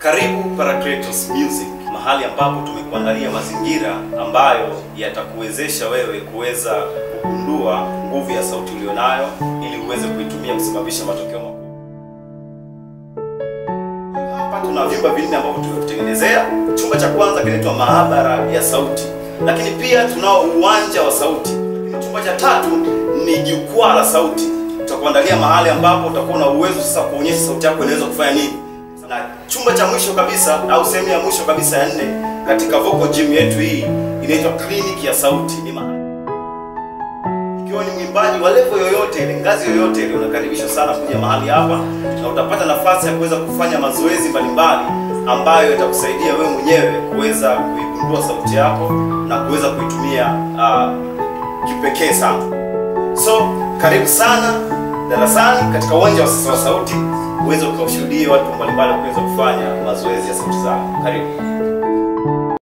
Karibu Paracletos Music, mahali ambapo tumekuandalia mazingira ambayo yatakuwezesha wewe kuweza kugundua nguvu ya sauti ulionayo ili uweze kuitumia kusababisha matokeo makubwa. Hapa tuna vyumba vinne ambavyo tumekutengenezea. Chumba cha kwanza kinaitwa maabara ya sauti, lakini pia tunao uwanja wa sauti. Chumba cha tatu ni jukwaa la sauti. Tutakuandalia mahali ambapo utakuwa na uwezo sasa kuonyesha sauti yako inaweza kufanya nini. Na chumba cha mwisho kabisa au sehemu ya mwisho kabisa ya nne katika vocal gym yetu hii inaitwa kliniki ya sauti. Ni mahali ikiwa ni mwimbaji wa level yoyote ile, ngazi yoyote ile, unakaribishwa sana kuja mahali hapa na utapata nafasi ya kuweza kufanya mazoezi mbalimbali ambayo yatakusaidia wewe mwenyewe kuweza kuigundua sauti yako na kuweza kuitumia uh, kipekee sana. So karibu sana darasani katika uwanja wa sasa wa sauti uweze ukawashuhudie watu mbalimbali kuweza kufanya mazoezi ya sauti zao. Karibu.